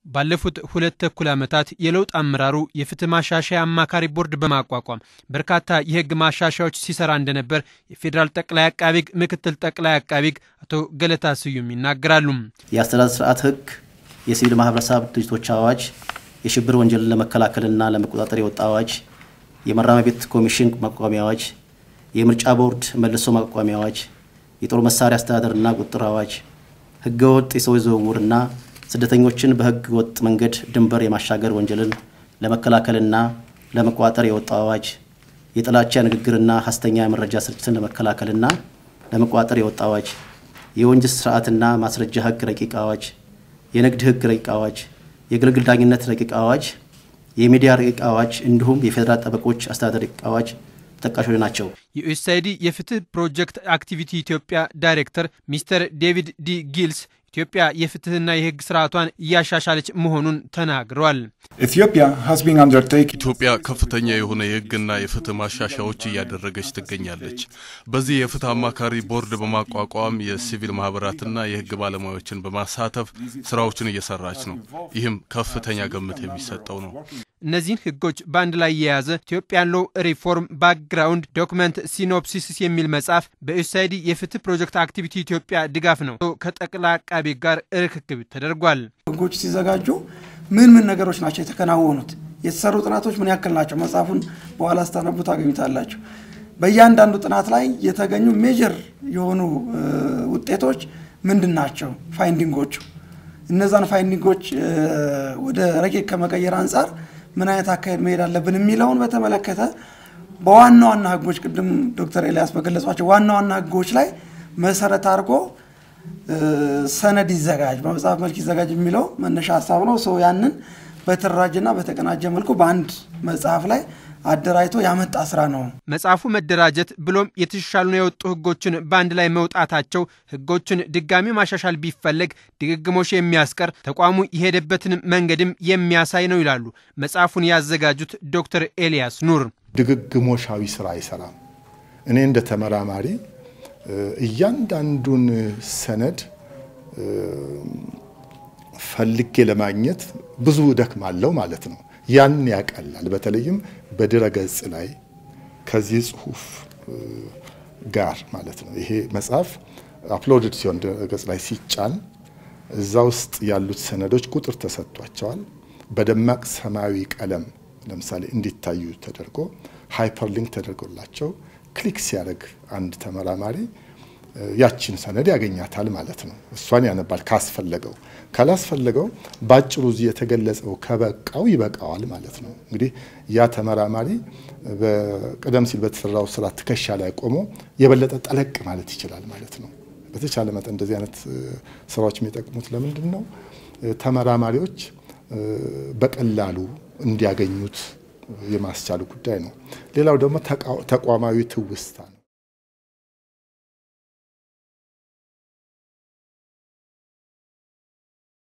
ባለፉት ሁለት ተኩል ዓመታት የለውጥ አመራሩ የፍትህ ማሻሻያ አማካሪ ቦርድ በማቋቋም በርካታ የህግ ማሻሻያዎች ሲሰራ እንደነበር የፌዴራል ጠቅላይ አቃቢ ህግ ምክትል ጠቅላይ አቃቢ ህግ አቶ ገለታ ስዩም ይናገራሉ። የአስተዳደር ስርዓት ህግ፣ የሲቪል ማህበረሰብ ድርጅቶች አዋጅ፣ የሽብር ወንጀልን ለመከላከልና ለመቆጣጠር የወጣ አዋጅ፣ የማረሚያ ቤት ኮሚሽን ማቋቋሚያ አዋጅ፣ የምርጫ ቦርድ መልሶ ማቋቋሚያ አዋጅ፣ የጦር መሳሪያ አስተዳደርና ቁጥጥር አዋጅ፣ ህገወጥ የሰዎች ዝውውርና ስደተኞችን በህገ ወጥ መንገድ ድንበር የማሻገር ወንጀልን ለመከላከልና ለመቆጣጠር የወጣው አዋጅ፣ የጥላቻ ንግግርና ሀሰተኛ የመረጃ ስርጭትን ለመከላከልና ለመቆጣጠር የወጣው አዋጅ፣ የወንጀል ስርዓትና ማስረጃ ህግ ረቂቅ አዋጅ፣ የንግድ ህግ ረቂቅ አዋጅ፣ የግልግል ዳኝነት ረቂቅ አዋጅ፣ የሚዲያ ረቂቅ አዋጅ እንዲሁም የፌዴራል ጠበቆች አስተዳደር ረቂቅ አዋጅ ተጠቃሾች ናቸው። የዩኤስአይዲ የፍትህ ፕሮጀክት አክቲቪቲ ኢትዮጵያ ዳይሬክተር ሚስተር ዴቪድ ዲ ጊልስ ኢትዮጵያ የፍትህና የህግ ስርዓቷን እያሻሻለች መሆኑን ተናግረዋል። ኢትዮጵያ ከፍተኛ የሆነ የህግና የፍትህ ማሻሻያዎች እያደረገች ትገኛለች። በዚህ የፍትህ አማካሪ ቦርድ በማቋቋም የሲቪል ማህበራትና የህግ ባለሙያዎችን በማሳተፍ ስራዎችን እየሰራች ነው። ይህም ከፍተኛ ግምት የሚሰጠው ነው። እነዚህን ህጎች በአንድ ላይ የያዘ ኢትዮጵያን ሎው ሪፎርም ባክግራውንድ ዶክመንት ሲኖፕሲስ የሚል መጽሐፍ በዩኤስአይዲ የፍትህ ፕሮጀክት አክቲቪቲ ኢትዮጵያ ድጋፍ ነው ከጠቅላይ አቃቤ ጋር ርክክብ ተደርጓል። ህጎች ሲዘጋጁ ምን ምን ነገሮች ናቸው የተከናወኑት? የተሰሩ ጥናቶች ምን ያክል ናቸው? መጽሐፉን በኋላ ስታነቡ ታገኙታላችሁ። በእያንዳንዱ ጥናት ላይ የተገኙ ሜጀር የሆኑ ውጤቶች ምንድን ናቸው? ፋይንዲንጎቹ እነዛን ፋይንዲንጎች ወደ ረቂቅ ከመቀየር አንጻር ምን አይነት አካሄድ መሄድ አለብን የሚለውን በተመለከተ በዋና ዋና ህጎች ቅድም ዶክተር ኤልያስ በገለጿቸው ዋና ዋና ህጎች ላይ መሰረት አድርጎ ሰነድ ይዘጋጅ፣ በመጽሐፍ መልክ ይዘጋጅ የሚለው መነሻ ሀሳብ ነው። ሰው ያንን በተደራጀና በተቀናጀ መልኩ በአንድ መጽሐፍ ላይ አደራጅቶ ያመጣ ስራ ነው። መጽሐፉ መደራጀት ብሎም የተሻሻሉና የወጡ ህጎችን በአንድ ላይ መውጣታቸው ህጎችን ድጋሚ ማሻሻል ቢፈለግ ድግግሞሽ የሚያስቀር ተቋሙ የሄደበትን መንገድም የሚያሳይ ነው ይላሉ መጽሐፉን ያዘጋጁት ዶክተር ኤልያስ ኑር። ድግግሞሻዊ ስራ አይሰራም። እኔ እንደ ተመራማሪ እያንዳንዱን ሰነድ ፈልጌ ለማግኘት ብዙ እደክማለሁ ማለት ነው። ያን ያቀላል። በተለይም በድረ ገጽ ላይ ከዚህ ጽሁፍ ጋር ማለት ነው። ይሄ መጽሐፍ አፕሎድድ ሲሆን ድረ ገጽ ላይ ሲጫን እዛ ውስጥ ያሉት ሰነዶች ቁጥር ተሰጥቷቸዋል። በደማቅ ሰማያዊ ቀለም ለምሳሌ እንዲታዩ ተደርጎ ሃይፐርሊንክ ተደርጎላቸው ክሊክ ሲያደርግ አንድ ተመራማሪ ያችን ሰነድ ያገኛታል ማለት ነው። እሷን ያነባል ካስፈለገው። ካላስፈለገው በአጭሩ እዚህ የተገለጸው ከበቃው ይበቃዋል ማለት ነው። እንግዲህ ያ ተመራማሪ ቀደም ሲል በተሰራው ስራ ትከሻ ላይ ቆሞ የበለጠ ጠለቅ ማለት ይችላል ማለት ነው። በተቻለ መጠን እንደዚህ አይነት ስራዎች የሚጠቅሙት ለምንድን ነው? ተመራማሪዎች በቀላሉ እንዲያገኙት የማስቻሉ ጉዳይ ነው። ሌላው ደግሞ ተቋማዊ ትውስታ